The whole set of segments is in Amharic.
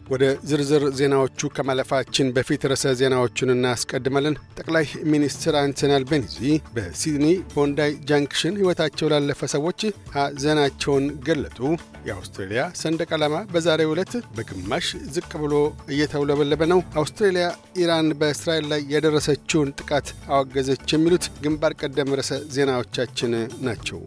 ወደ ዝርዝር ዜናዎቹ ከማለፋችን በፊት ርዕሰ ዜናዎቹን እናስቀድማለን። ጠቅላይ ሚኒስትር አንቶኒ አልቤኒዚ በሲድኒ ቦንዳይ ጃንክሽን ሕይወታቸው ላለፈ ሰዎች ሐዘናቸውን ገለጡ። የአውስትሬልያ ሰንደቅ ዓላማ በዛሬው ዕለት በግማሽ ዝቅ ብሎ እየተውለበለበ ነው። አውስትሬልያ ኢራን በእስራኤል ላይ ያደረሰችውን ጥቃት አወገዘች። የሚሉት ግንባር ቀደም ርዕሰ ዜናዎቻችን ናቸው።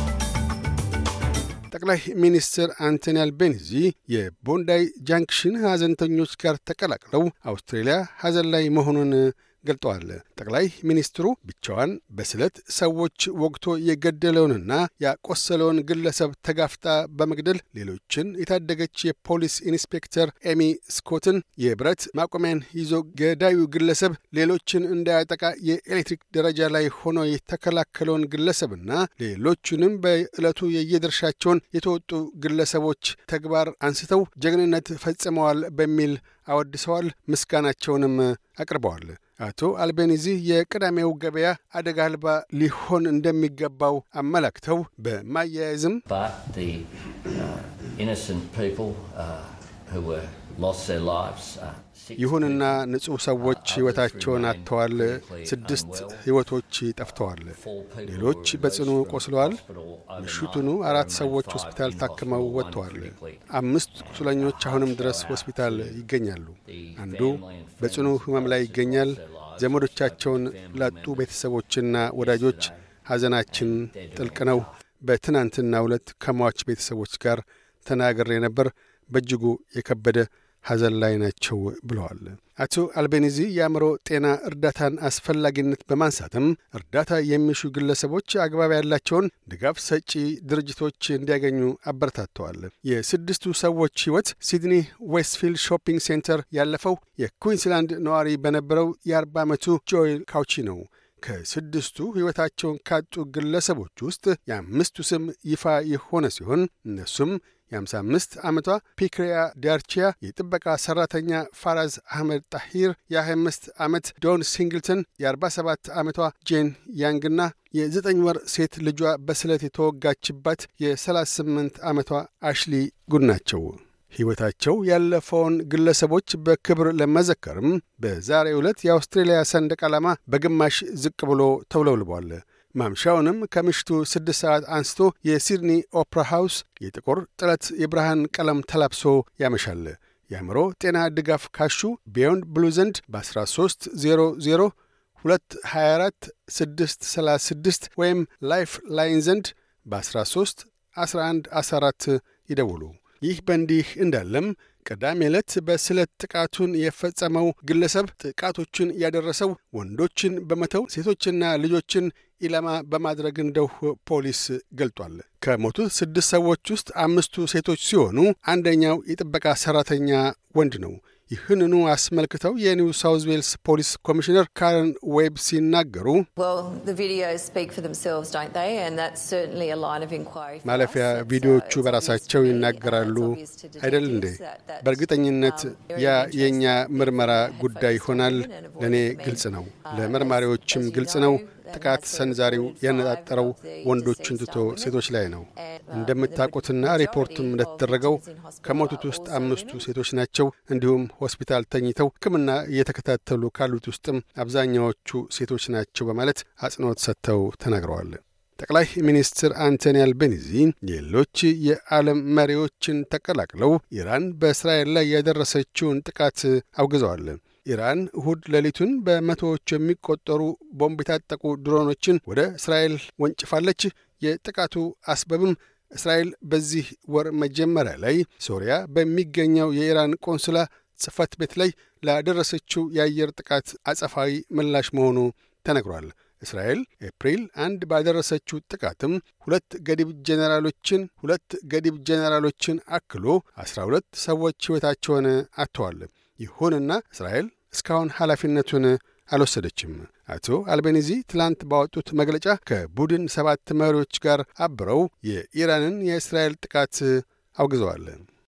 ጠቅላይ ሚኒስትር አንቶኒ አልቤኒዚ የቦንዳይ ጃንክሽን ሐዘንተኞች ጋር ተቀላቅለው አውስትሬልያ ሐዘን ላይ መሆኑን ገልጠዋል። ጠቅላይ ሚኒስትሩ ብቻዋን በስለት ሰዎች ወግቶ የገደለውንና ያቆሰለውን ግለሰብ ተጋፍጣ በመግደል ሌሎችን የታደገች የፖሊስ ኢንስፔክተር ኤሚ ስኮትን የብረት ማቆሚያን ይዞ ገዳዩ ግለሰብ ሌሎችን እንዳያጠቃ የኤሌክትሪክ ደረጃ ላይ ሆኖ የተከላከለውን ግለሰብና ሌሎቹንም በዕለቱ የየድርሻቸውን የተወጡ ግለሰቦች ተግባር አንስተው ጀግንነት ፈጽመዋል በሚል አወድሰዋል። ምስጋናቸውንም አቅርበዋል። አቶ አልቤኒዚ የቅዳሜው ገበያ አደጋ አልባ ሊሆን እንደሚገባው አመላክተው በማያያዝም ይሁንና ንጹሕ ሰዎች ሕይወታቸውን አጥተዋል። ስድስት ሕይወቶች ጠፍተዋል። ሌሎች በጽኑ ቆስለዋል። ምሽቱኑ አራት ሰዎች ሆስፒታል ታክመው ወጥተዋል። አምስት ቁስለኞች አሁንም ድረስ ሆስፒታል ይገኛሉ። አንዱ በጽኑ ሕመም ላይ ይገኛል። ዘመዶቻቸውን ላጡ ቤተሰቦችና ወዳጆች ሐዘናችን ጥልቅ ነው። በትናንትና ዕለት ከሟች ቤተሰቦች ጋር ተናግሬ ነበር። በእጅጉ የከበደ ሐዘን ላይ ናቸው ብለዋል። አቶ አልቤኒዚ የአእምሮ ጤና እርዳታን አስፈላጊነት በማንሳትም እርዳታ የሚሹ ግለሰቦች አግባብ ያላቸውን ድጋፍ ሰጪ ድርጅቶች እንዲያገኙ አበረታተዋል። የስድስቱ ሰዎች ሕይወት ሲድኒ ዌስትፊልድ ሾፒንግ ሴንተር ያለፈው የኩዊንስላንድ ነዋሪ በነበረው የአርባ ዓመቱ ጆኤል ካውቺ ነው። ከስድስቱ ሕይወታቸውን ካጡ ግለሰቦች ውስጥ የአምስቱ ስም ይፋ የሆነ ሲሆን እነሱም የ55 ዓመቷ ፒክሪያ ዳርቺያ፣ የጥበቃ ሠራተኛ ፋራዝ አህመድ ጣሂር፣ የ25 ዓመት ዶን ሲንግልተን፣ የ47 ዓመቷ ጄን ያንግና የዘጠኝ ወር ሴት ልጇ በስለት የተወጋችባት የ38 ዓመቷ አሽሊ ጉድ ናቸው። ሕይወታቸው ያለፈውን ግለሰቦች በክብር ለመዘከርም በዛሬው ዕለት የአውስትሬልያ ሰንደቅ ዓላማ በግማሽ ዝቅ ብሎ ተውለብልቧል። ማምሻውንም ከምሽቱ ስድስት ሰዓት አንስቶ የሲድኒ ኦፕራ ሃውስ የጥቁር ጥለት የብርሃን ቀለም ተላብሶ ያመሻል። የአእምሮ ጤና ድጋፍ ካሹ ቢዮንድ ብሉ ዘንድ በ1300 224 636 ወይም ላይፍ ላይን ዘንድ በ13 11 14 ይደውሉ። ይህ በእንዲህ እንዳለም ቅዳሜ ዕለት በስለት ጥቃቱን የፈጸመው ግለሰብ ጥቃቶቹን ያደረሰው ወንዶችን በመተው ሴቶችና ልጆችን ኢላማ በማድረግ እንደው ፖሊስ ገልጧል። ከሞቱት ስድስት ሰዎች ውስጥ አምስቱ ሴቶች ሲሆኑ አንደኛው የጥበቃ ሠራተኛ ወንድ ነው። ይህንኑ አስመልክተው የኒው ሳውዝ ዌልስ ፖሊስ ኮሚሽነር ካረን ዌብ ሲናገሩ ማለፊያ ቪዲዮዎቹ በራሳቸው ይናገራሉ አይደል እንዴ? በእርግጠኝነት ያ የእኛ ምርመራ ጉዳይ ይሆናል። ለእኔ ግልጽ ነው፣ ለመርማሪዎችም ግልጽ ነው። ጥቃት ሰንዛሪው ያነጣጠረው ወንዶችን ትቶ ሴቶች ላይ ነው። እንደምታውቁትና ሪፖርቱም እንደተደረገው ከሞቱት ውስጥ አምስቱ ሴቶች ናቸው። እንዲሁም ሆስፒታል ተኝተው ሕክምና እየተከታተሉ ካሉት ውስጥም አብዛኛዎቹ ሴቶች ናቸው በማለት አጽንኦት ሰጥተው ተናግረዋል። ጠቅላይ ሚኒስትር አንቶኒ አልቤኒዚ ሌሎች የዓለም መሪዎችን ተቀላቅለው ኢራን በእስራኤል ላይ ያደረሰችውን ጥቃት አውግዘዋል። ኢራን እሁድ ሌሊቱን በመቶዎች የሚቆጠሩ ቦምብ የታጠቁ ድሮኖችን ወደ እስራኤል ወንጭፋለች። የጥቃቱ አስበብም እስራኤል በዚህ ወር መጀመሪያ ላይ ሶሪያ በሚገኘው የኢራን ቆንስላ ጽሕፈት ቤት ላይ ላደረሰችው የአየር ጥቃት አጸፋዊ ምላሽ መሆኑ ተነግሯል። እስራኤል ኤፕሪል አንድ ባደረሰችው ጥቃትም ሁለት ገዲብ ጄኔራሎችን ሁለት ገዲብ ጄኔራሎችን አክሎ አስራ ሁለት ሰዎች ሕይወታቸውን አጥተዋል። ይሁንና እስራኤል እስካሁን ኃላፊነቱን አልወሰደችም። አቶ አልቤኒዚ ትላንት ባወጡት መግለጫ ከቡድን ሰባት መሪዎች ጋር አብረው የኢራንን የእስራኤል ጥቃት አውግዘዋል።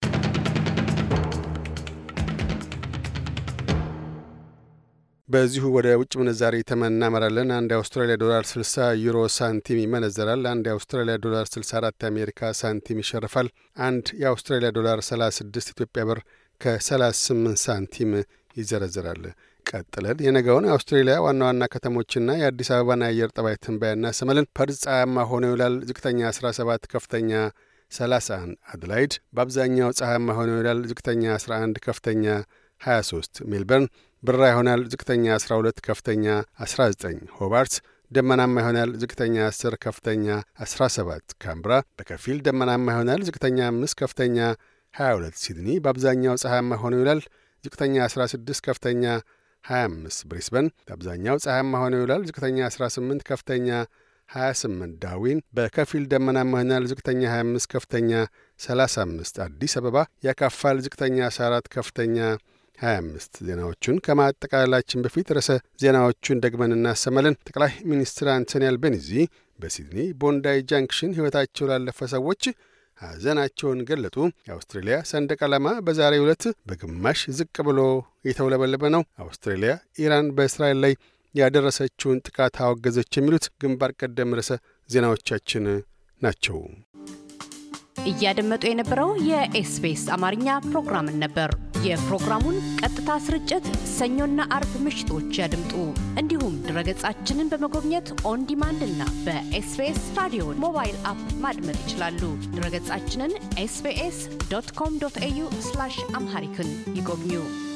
በዚሁ ወደ ውጭ ምንዛሪ ተመን እናመራለን። አንድ የአውስትራሊያ ዶላር 60 ዩሮ ሳንቲም ይመነዘራል። አንድ የአውስትራሊያ ዶላር 64 የአሜሪካ ሳንቲም ይሸርፋል። አንድ የአውስትራሊያ ዶላር 36 ኢትዮጵያ ብር ከ38 ሳንቲም ይዘረዝራል። ቀጥለን የነገውን የአውስትሬሊያ ዋና ዋና ከተሞችና የአዲስ አበባን የአየር ጠባይ ትንበያና ሰመልን ፐርዝ ፀሐያማ ሆኖ ይውላል። ዝቅተኛ 17፣ ከፍተኛ 31። አድላይድ በአብዛኛው ፀሐያማ ሆኖ ይውላል። ዝቅተኛ 11፣ ከፍተኛ 23። ሜልበርን ብራ ይሆናል። ዝቅተኛ 12፣ ከፍተኛ 19። ሆባርት ደመናማ ይሆናል። ዝቅተኛ 10 ከፍተኛ 17። ካምብራ በከፊል ደመናማ ይሆናል። ዝቅተኛ 5 ከፍተኛ 22። ሲድኒ በአብዛኛው ፀሐያማ ሆኖ ይውላል። ዝቅተኛ 16 ከፍተኛ 25። ብሪስበን በአብዛኛው ፀሐያማ ሆኖ ይውላል። ዝቅተኛ 18 ከፍተኛ 28። ዳርዊን በከፊል ደመናማ ይሆናል። ዝቅተኛ 25 ከፍተኛ 35። አዲስ አበባ ያካፋል። ዝቅተኛ 14 ከፍተኛ 25 ዜናዎቹን ከማጠቃለላችን በፊት ርዕሰ ዜናዎቹን ደግመን እናሰማለን። ጠቅላይ ሚኒስትር አንቶኒ አልቤኒዚ በሲድኒ ቦንዳይ ጃንክሽን ሕይወታቸው ላለፈ ሰዎች ሐዘናቸውን ገለጡ። የአውስትሬልያ ሰንደቅ ዓላማ በዛሬው ዕለት በግማሽ ዝቅ ብሎ የተውለበለበ ነው። አውስትሬልያ ኢራን በእስራኤል ላይ ያደረሰችውን ጥቃት አወገዘች። የሚሉት ግንባር ቀደም ርዕሰ ዜናዎቻችን ናቸው። እያደመጡ የነበረው የኤስቢኤስ አማርኛ ፕሮግራምን ነበር። የፕሮግራሙን ቀጥታ ስርጭት ሰኞና አርብ ምሽቶች ያድምጡ። እንዲሁም ድረገጻችንን በመጎብኘት ኦን ዲማንድ እና በኤስቢኤስ ራዲዮ ሞባይል አፕ ማድመጥ ይችላሉ። ድረገጻችንን ኤስቢኤስ ዶት ኮም ዶት ኤዩ አምሃሪክን ይጎብኙ።